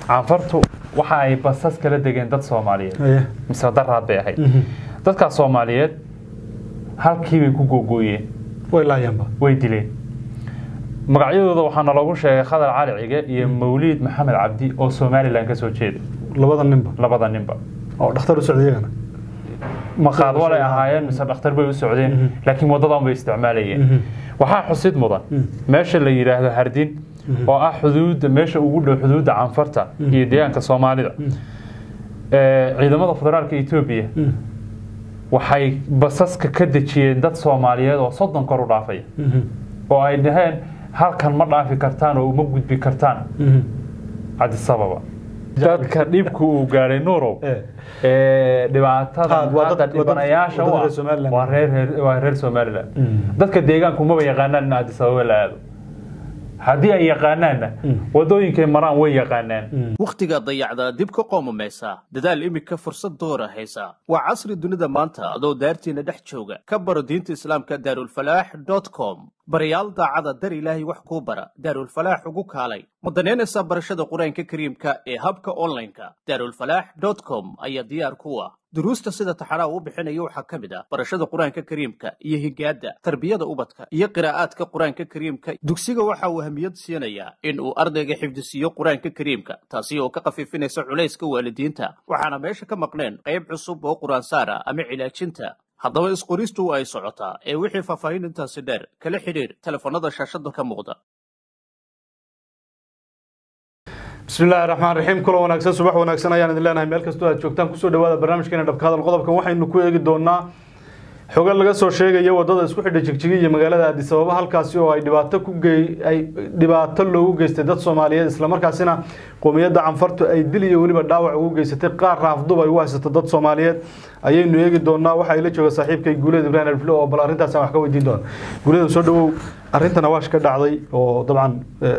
canfartu waxa ay basas kala degeen dad soomaaliyeed Aye. mise daraad bay ahayd dadkaas soomaaliyeed halkii bay ku googooyeen way laayaanba way dileen magacyadooda waxaana loogu sheegay khadar cali cige iyo mawliid maxamed cabdi oo somalilan ka soo jeeda labada ninba labada ninba oo dhakhtar u socday iyagana maqaad walay ahaayeen mise dhakhtar bay u socdeen laakiin wadadan bay isticmaalayeen waxaa xusid mudan meesha la yidhaahdo hardin oo ah xuduudda meesha ugu dhow xuduudda canfarta iyo deegaanka soomaalida ee ciidamada federaalka etoobiya waxay basaska ka dejiyeen dad soomaaliyeed oo soddon kor u dhaafaya oo ay dhaheen halkan ma dhaafi kartaan oo uma gudbi kartaan cadisababa dadka dhibku uu gaadhay nuurow Eh. ee dhibaatada Ah, waa dad- hadda waa dad- dhibanayaasha waa dad u ah reer Somaliland. waa reer reer- waa reer somaliland dadka deegaanku maba yaqaanaan in addis ababa la aado haddii ay yaqaanaanna wadooyinkay maraan way yaqaanaan wakhtiga dayacda dib ka qoomamaysa dadaal imika fursad doora haysa waa casri dunida maanta adoo daartiina dhex jooga ka baro diinta islaamka daarulfalaax com barayaal daacada dar ilaahay wax kuu bara daarulfalaax ugu kaalay ma danaynaysaa barashada qur-aanka kariimka ee habka online-ka daarulfalaax com ayaa diyaar ku ah duruusta sida taxanaa uu bixinayo waxaa ka mid ah barashada qur-aanka kariimka iyo higaada tarbiyada ubadka iyo qiraa'aadka qur-aanka kariimka dugsiga waxa uu ahamiyad siinayaa in uu ardayga xifdisiiyo qur-aanka kariimka taasi oo ka khafiifinaysa culayska waalidiinta waxaana meesha ka maqneen qayb cusub oo qur-aansaar ah ama cilaajinta haddaba isqoristu ay socotaa ee wixii faahfaahin intaasi dheer kala xidhiir telefoonnada shaashada ka muuqda بسم الله الرحمن الرحيم كل wanaagsan subax wanaagsan ayaan idin leenahay meel kastoo aad joogtaan kusoo dhawaada barnaamijkeena dhabka hadal qodobkan waxaynu ku eegi doonaa xogo laga soo sheegaya wadada isku xidha jigjigi iyo magaalada Addis Ababa halkaasi oo ay dhibaato ku gey ay dhibaato loogu geystay dad Soomaaliyeed isla markaasina qoomiyadda canfartu ay dil iyo waliba dhaawac ugu geysatay qaar raafdub ay u haysato dad Soomaaliyeed ayaynu eegi doonaa waxa ay la jooga saaxiibkay Guuleed Ibrahim Alflo oo bal arrintaas aan wax ka weydiin doona Guuleed soo dhawow arrintan waash ka dhacday oo dabcan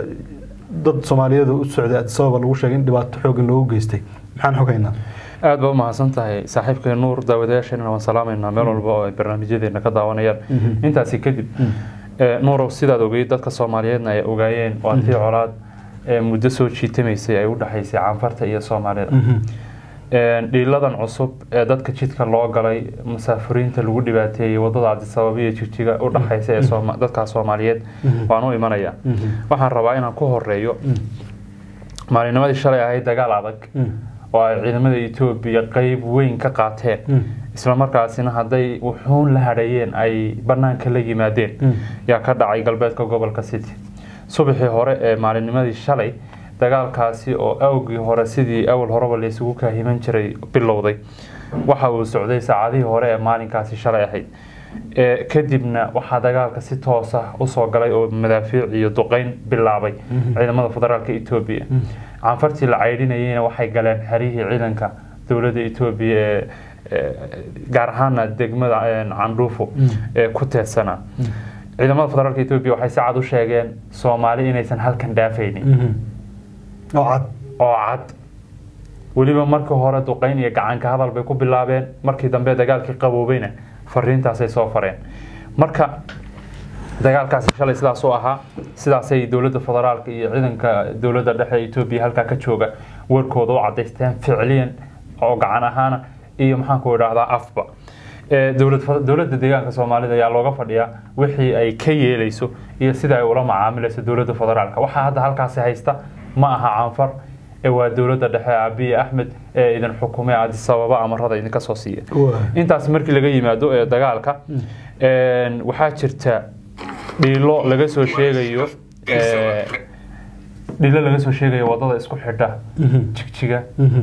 dad Soomaaliyeed u socday Addis Ababa lagu sheegay in dhibaato xoog loogu geystay maxaan xogaynaa aad baa umahadsan tahay saaxiibkay nuur daawadayaasheenna waan salaamaynaa meel walba oo ay barnaamijyadeena ka daawanayaan intaasi kadib ee, nuurow sidaad ogeyd dadka soomaaliyeedna ay ogaayeen waa tii colaad ee muddo soo jiitamaysay ay u dhexaysay canfarta iyo soomaalida Een, dhiiladan cusub ee dadka jidka loo galay musaafiriinta lagu dhibaateeyey wadada Addis Ababa iyo jigjiga u dhexaysa ee Sooma- dadka Soomaaliyeed waan u imanayaa waxaan rabaa inaan ku horeeyo maalinimadii shalay ahayd dagaal adag oo ay ciidamada Ethiopia qayb weyn ka qaateen isla markaasina hadday wuxuun la hadhayeen ay banaanka la yimaadeen yaa ka dhacay galbeedka gobolka City subaxii hore ee maalinimadii shalay dagaalkaasi oo awgii hore sidii awal horeba la isugu kaahiman jiray bilowday waxa uu socday saacadihii hore ee maalinkaasi shalay ahayd ee kadibna waxaa dagaalka si toos ah usoo galay oo madaafiic iyo duqeyn bilaabay ciidamada federaalka Ethiopia canfartii la caydhinayayna waxay galeen xerihii ciidanka dowladda Ethiopia ee ee, gaar ahaana degmada een, candhuufo ee ku teedsanaa ciidamada federaalka Ethiopia waxay si cad u sheegeen Soomaali inaysan halkan dhaafaynin oo cad oo cad weliba markii hore duqeyn iyo gacanka hadal bay ku bilaabeen markii dambe dagaalkii qaboobayna fariintaasay soo fareen marka dagaalkaasi shalay sidaas u ahaa sidaasay dowladda federaalka iyo ciidanka dowladda dhexe ee Ethiopia halkaa ka jooga warkooda u cadaysteen ficliyan oo gacan ahaana iyo maxaan ku idhaahdaa afba ee dowlad dowladda deegaanka Soomaalida ayaa looga fadhiyaa wixii ay ka yeelayso iyo sida ay ula macaamilayso dowladda federaalka waxa hadda halkaasi haysta ma aha canfar ee waa dowladda dhexe Abiy Ahmed ee idin xukumay Addis Ababa amarada idinka soo siiya intaas markii laga yimaado ee dagaalka een waxaa jirta dhiilo laga soo sheegayo ee dhiilo laga soo sheegayo wadada isku xidha jigjiga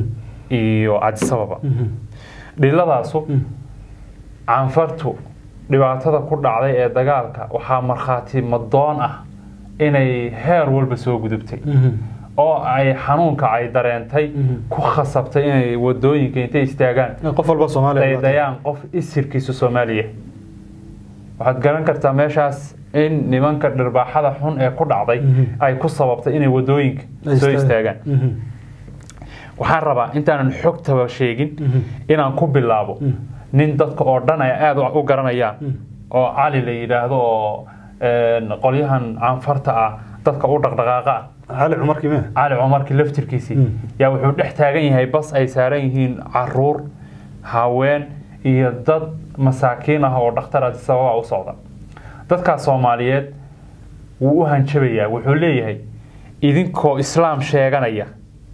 iyo Addis Ababa dhiiladaasu canfartu dhibaatada ku dhacday ee dagaalka waxaa markhaati madoon ah inay heer walba soo gudubtay oo ay xanuunka ay dareentay ku khasabtay inay wadooyinka intay istaagaan qof walba Soomaaliya daydayaan qof isirkiisa Soomaaliya waxaad garan kartaa meeshaas in nimanka dhirbaaxada xun ee ku dhacday ay ku sababtay inay wadooyinka soo istaagaan waxaan rabaa intaanan xogtaba sheegin inaan ku bilaabo nin dadka oo dhan ay aad u garanayaan oo cali la yidhaahdo oo een, qolyahan canfarta ah dadka u dhaqdhaqaaqa ah cali cumar kime cali cumarkii laftirkiisii Mm. yaa wuxuu dhex taagan yahay bas ay saaran yihiin caruur haween iyo dad masaakiin ah oo dhakhtar Addis Ababa u socda dadkaas soomaaliyeed wuu u hanjabayaa wuxuu leeyahay idinkoo islaam sheeganaya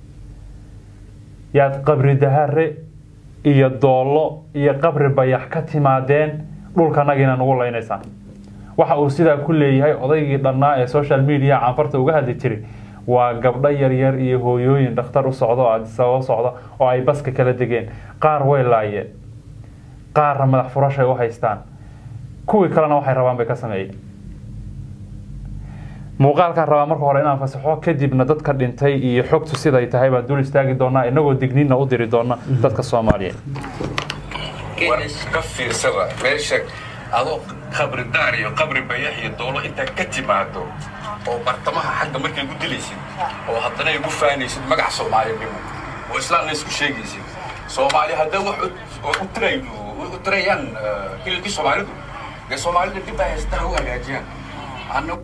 yaad qabri dahare iyo doollo iyo qabri bayax ka timaadeen dhulkanagiina nagu laynaysaan waxa uu sidaa ku leeyahay odaygii dhannaa ee social media canfarta uga hadli jiray waa gabdho yaryar iyo hooyooyin dhakhtar u socda oo Addis Ababa socda oo ay baska kala degeen qaar way laayeen qaarna madax furashay u haystaan kuwii kalena waxay rabaan bay ka sameeyeen muuqaalkaan rabaa marka hore inaan fasaxo kadibna dadka dhintay iyo xogtu siday tahay baan dul istaagi doonaa inagoo digniinna u diri doona dadka soomaaliyeed war ka fiirsada meesha adoo qabri daar iyo qabri bayax iyo doolo intaa ka timaado oo bartamaha xagga markay gu dilaysid oo haddana ay gu faanaysid magac soomaalinimo oo islaamna isku sheegaysid soomaali hadday wax u- u tiray u tirayaan eh, hilibkii soomaalidu dee soomaalida dib ay haystaha u hagaajiyaan anna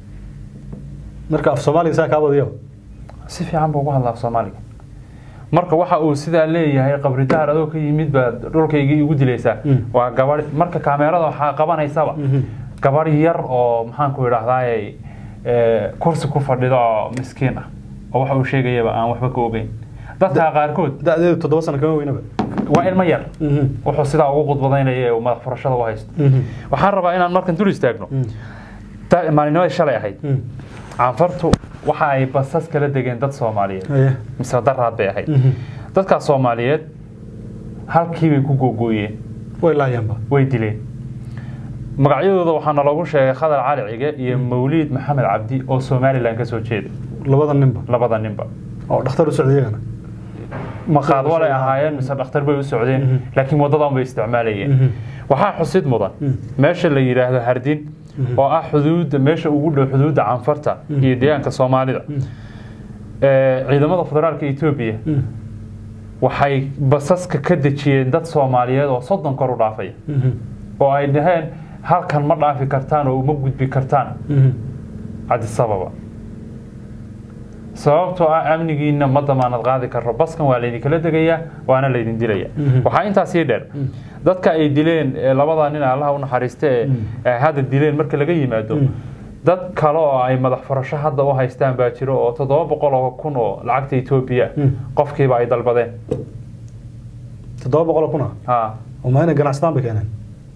marka af soomaaliga saa kaa badiyo si fiican buu ugu hadlaa af soomaaliga marka waxa uu sidaa leeyahay qabri dahar adoo ka yimid baad dhulkaygii igu dilaysaa Mm. waa gabadh marka kaamerada waxaa qabanaysaba Mhm. gabadh yar oo maxaanku idhahdaaye kursi ku fadhida oo miskiin ah oo waxa uu sheegayaba aan waxba ka ogeyn dadka qaarkood da-deedu toddoba sano kama weynaba waa ilmo yar wuxuu sidaa ugu khudbadaynaya ee uu madax furashada u haysto waxaan rabaa inaan markan dul istaagno Ta- maalinnimadii shalay ahayd canfartu waxa ay basas kala degeen dad soomaaliyeed Aye. mise daraad bay ahayd dadkaas soomaaliyeed halkii bay ku googooyeen way laayaanba way dileen magacyadooda waxaana loogu sheegay khadar cali cige iyo mawliid maxamed cabdi oo somalilan ka soo jeeda labada ninba labada ninba oo dhakhtar u socday iyagana maqaad walay ahaayeen mise dhakhtar bay u socdeen laakiin wadadan bay isticmaalayeen waxaa xusid mudan meesha la yidhaahdo hardin oo ah xuduudda meesha ugu dhow xuduudda canfarta iyo deegaanka soomaalida ee ciidamada federaalka etoobiya waxay basaska ka dejiyeen dad soomaaliyeed oo soddon kor u dhaafaya oo ay dhaheen halkan ma dhaafi kartaan oo uma gudbi kartaan Addis Ababa sababtoo ah amnigiina ma damaanad qaadi karo baskan waa laydinkala degayaa waana laydin dilaya waxaa intaas sii dheer dadka ay dileen ee labada nin allaha u naxariista ee ay hadda dileen marka laga yimaado dad kale oo ay madax furasho hadda u haystaan baa jiro oo toddoba boqol oo kun oo lacagta etoobiya qofkiiba ay dalbadeen toddoba boqol kuna ha oo maa inay ganacsadaan bay keeneen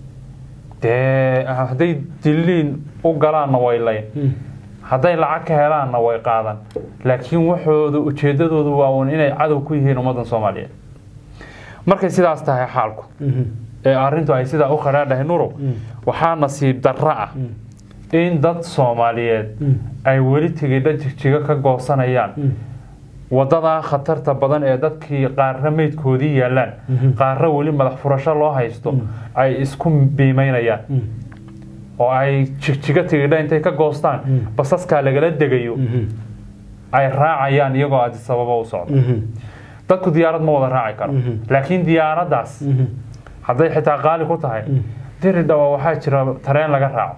dee hadday diliin u galaanna way layn hadday lacag ka helaanna way qaadan laakiin waxooda ujeedadoodu waa uun inay cadow ku yihiin ummaddan soomaaliyeed markay sidaas tahay xaalku ee arrintu ay sidaa u qaraadhahay nurow waxaa nasiib darro ah in dad soomaaliyeed ay weli tigidha jigjiga ka goosanayaan wadadaa khatarta badan ee dadkii qaarra meydkoodii yaallaan qaarra weli madax furasho loo haysto ay isku biimaynayaan oo ay jigjiga tigidha intay ka goostaan basaskaa lagala degayo ay raacayaan iyagoo Addis Ababa u socda dadku diyaarad ma wada raaci karo laakiin diyaaraddaas hadday xitaa qaali ku tahay diri dhawa waxaa jira tareen laga raaco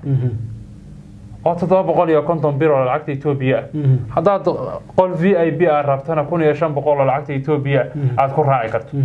oo toddoba boqol iyo konton bir oo lacagta etoobiya ah haddaad qol v i b aad rabtana kun iyo shan boqol oo lacagta etoobiya aad ku raaci karto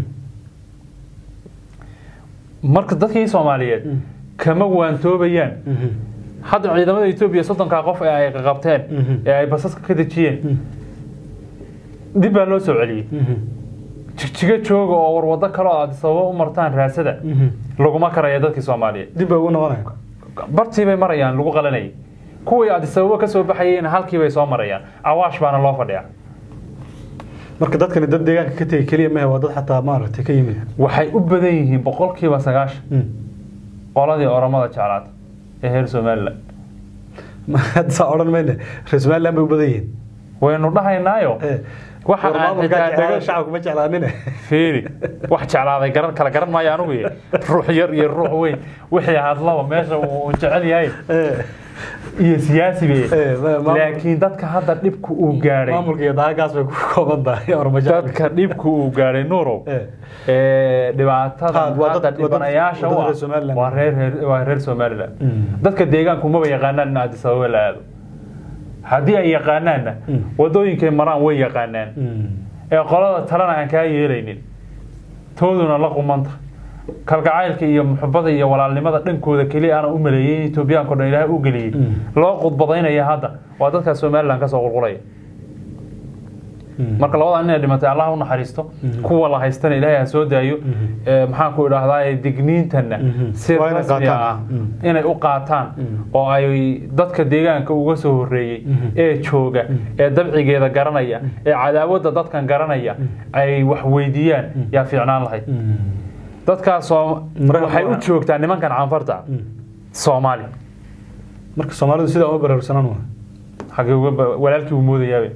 marka dadkii soomaaliyeed kama waantoobayaan hadda ciidamada etoobiya soddonkaa qof ee ay qabteen ee ay basaska ka dejiyeen dib baa loo soo celiyey jigjiga jooga oo warwado kale oo Addis Ababa u martaan raasada laguma karaya dadkii soomaaliyeed dib bay ugu noqonayaan bartii bay marayaan lagu qalanayay kuwii Addis Ababa ka soo baxayeen halkii bay soo marayaan awaash baana loo fadhiyaa marka dadkani dad deegaanka ka tegay keliya mahe waa dad xataa maaragtay ka yimid waxay u badan yihiin boqolkiiba sagaashan qoladii oromada jeclaata ee reer somaliland hadda saa odhan mayne reer somaliland bay u badan yihiin waynu dhahaynaayo waxa aan maamulkaa xitaa jeclaada dhaga shacabka ma jeclaanine fiiri wax jeclaaday garan kala garan maayo anugu iyo ruux yar iyo ruux weyn wixii hadlaba meesha uu jecel yahay iyo siyaasi be Eh, ma- maamul- laakiin dadka hadda dhibku uu gaadhay maamulka iyo daagaas bay ku kooban tahay ormajaal dadka dhibku uu gaadhay nuurow Eh. ee dhibaatada Ha, waa dad- hadda waa dad- dhibanayaasha waa dad u reer ah Somaliland. waa reer reer- waa reer somaliland dadka deegaanku maba yaqaanaan in Addis Ababa la aado haddii ay yaqaanaanna wadooyinkay maraan way yaqaanaan ee qolada talena aan kaa yeelaynin tooduna la qumanta kalgacaylka iyo muxubada iyo walaalnimada dhankooda keliya aana u maleeyay in etoobiyaanka o dhan ilaahay u geliyey loo qudbadaynaya hadda waa dadkaa somalilan kasoo qulqulaya marka labada nin ay dhimatay allah u naxariisto kuwa la haystana ilaahay ha soo daayo Ee, maxaan ku idhaahdaa digniintana si Waa inay rasmi qaataan. ah inay u qaataan oo ay dadka deegaanka uga soo horeeyey ee jooga ee dabcigeeda garanaya ee cadaawadda dadkan garanaya ay wax weydiiyaan yaa fiicnaan lahayd dadkaasoo Marka- waxay u joogtaa nimankan canfarta soomaali marka soomaalidu sidaa uma baraarsanaan waa xagee uga ba- walaalkii uu moodayaabe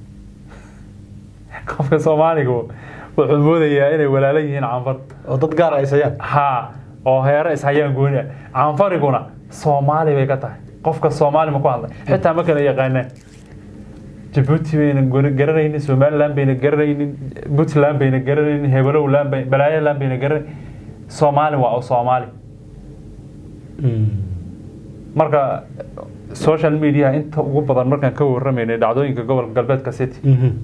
qofka soomaaliga wuxuu moodayaa inay walaalo yihiin canfar oo dad gaar ay sayaan ha oo heere ishayaan gooni ah canfariguna soomaali bay ka tahay qofka soomaali ma ku hadlay xitaa ma kala yaqaanaan jabuuti bayna gor- garanaynin somaliland bayna garanaynin puntland bayna garanaynin hebelowland bay balaayaland bayna garanaynin soomaali waa soomaali marka social media inta ugu badan markaan ka warramaynay dhacdooyinka gobolka galbeedka city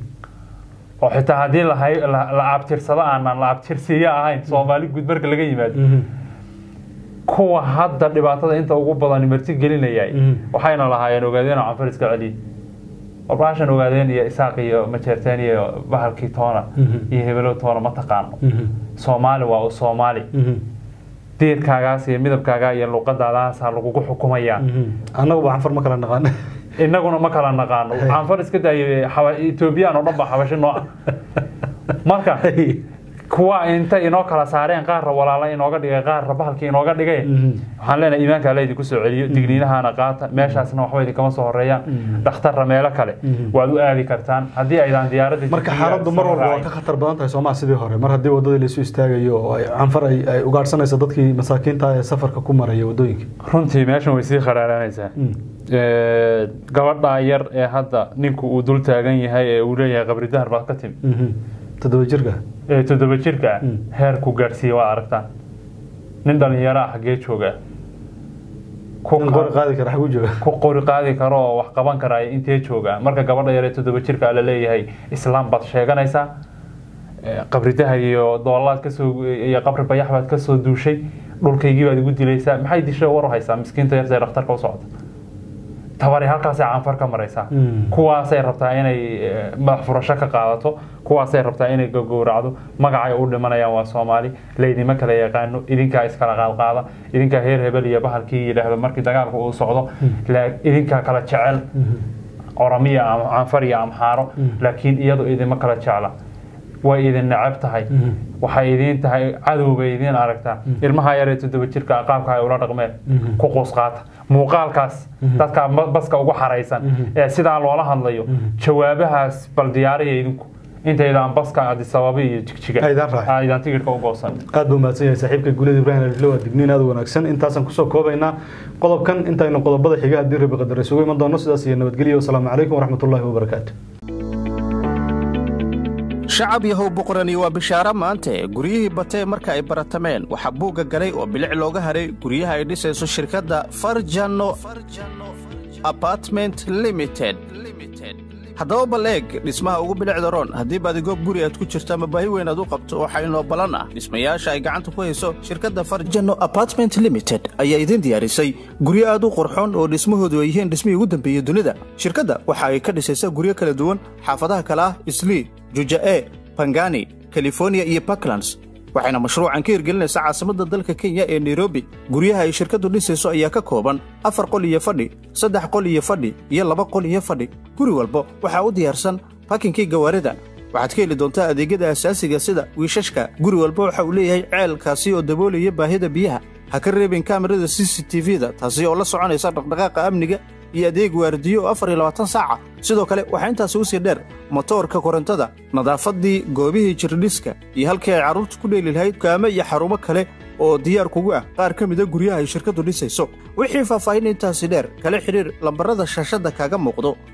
oo xitaa haddii la hay- la la abtirsado aanan la abtirsiiyo ahayn soomaali guud marka laga yimaado kuwa hadda dhibaatada inta ugu badan marti gelinayay Mhm. waxayna lahaayeen ogaadeen oo canfar iska celiye warbaashan ogaadeen iyo isaaq iyo majeerteen iyo bahalkii toona Mhm. iyo hebelow toona ma taqaano soomaali waa u soomaali diirkaagaas iyo midabkaagaa iyo luqadaadaasaa lagugu xukumayaa annagu ba canfar ma kala naqaan inaguna ma kala naqaano canfar iska daayo xaba- etoobiyaan oo dhan ba xabashi noo ah marka kuwa inta inoo kala saareen qaarra walaala inooga dhigay qaarra bahalkii inooga dhigay waxaan leenahay iimaanka alla idinku soo celiyo digniinahana qaata meeshaasna waxba idinkama soo horeeyaan dhakhtarra meelo kale waad u aadi kartaan haddii aydaan diyaaradda marka xaaladdu mar walba waa ka khatar badan tahay soomaa sidii hore mar haddii wadadii laisu istaagayo oo ay canfar ay ay ugaadhsanayso dadkii masaakiinta ee safarka ku maraya wadooyinka runtii meeshan way sii kharaaraanaysaa Ee, gabadha yar ee hadda ninku uu dul taagan yahay ee uu leeyahay qabri dahar baad ka timi toddoba jirka ee toddoba jirka ah Mm. heerku gaadhsiiye waa aragtaan nin dhalinyaro ah xaggee jooga ku in qori qaadi kara xagu jooga ku qori qaadi karo oo wax qaban karaya intee jooga marka gabadha yar ee toddoba jirka la leeyahay islaam baad sheeganaysaa Ee, qabri dahar iyo doolaad kasoo iyo qabri bayax baad kasoo duushay dhulkaygii baad igu dilaysaa maxay dishay war u haysaa miskiinta yarta ee dhakhtarka u socota tabari halkaasay canfar ka maraysaa Mm. kuwaasay rabtaa inay eh, madax furasho ka qaadato kuwaasay rabtaa inay gogowracdo magacay u dhimanayaan waa soomaali laydima kala yaqaano idinkaa iskala qaadqaada idinkaa heer hebel iyo bahalkii yidhaahdo markii dagaalka uu socdo la- idinkaa kala jecel oramiya ama canfar iyo amxaaro laakiin iyadu idima kala jecla way idin necab tahay waxay idiin tahay cadow bay idiin aragtaa ilmaha yaree toddoba jirka qaabka ay ula dhaqmeen ku quus qaata muuqaalkaas dadka ba- baska ugu xaraysan ee sidaa loola hadlayo jawaabahaas bal diyaariya idinku intaydaan baska adisababa iyo jigjiga Aydaan raacin. aydaan tigidhka u goosan aad buu mahadsan yahay saaxiibka guulada ibrahim alifle waa digniin aad u wanaagsan intaasaan kusoo koobaynaa qodobkan intaynu qodobada xiga haddii rabi qadar isugu iman doono sidaas iyo nabadgelyo wasalaamu calaykum waraxmatullaahi wabarakaatu shacab yahow boqorani waa bishaaro maante guryihii batee marka ay baratameen waxaa buugga galay oo bilic looga haray guryaha ay dhisayso shirkadda farjano apartment limited haddaba bal eeg dhismaha ugu bilicda roon haddii baadigoog guri aad ku jirto ama baahi weyn aad u qabto waxaa inoo ballan ah dhismayaasha ay gacanta ku hayso shirkadda farjano apartment limited ayaa idin diyaarisay guryo aad u qurxoon oo dhismahoodu ay yihiin dhismihii ugu dambeeyey dunida shirkadda waxa ay ka dhisaysaa guryo kala duwan xaafadaha kale ah islii juja'e bangani california iyo puntlands waxayna mashruucan ka hirgelinaysaa caasimadda dalka kenya ee nairobi guryaha ay shirkaddu dhisayso ayaa ka kooban afar qol iyo fadhi saddex qol iyo fadhi iyo laba qol iyo fadhi guri walba waxaa u diyaarsan bakinkii gawaarida waxaad ka heli doontaa adeegyada asaasiga sida wiishashka guri walba waxa uu leeyahay ceelkaasi oo daboolaya baahida biyaha ha ka reebin kaamirada c c t v-da taasi oo la soconaysa dhaqdhaqaaqa amniga iyo adeeg waardiyo oo afar iyo labaatan saaca sidoo kale waxaa intaasi u sii dheer motoorka korontada nadaafadii goobihii jirdhiska iyo halkii ay carruurtu ku dheeli lahayd kaamo iyo xarumo kale oo diyaar kugu ah qaar ka mida guryaha ay shirkaddu dhisayso wixii faahfaahin intaasi dheer kala xidhiir lambarada shaashadda kaaga muuqdo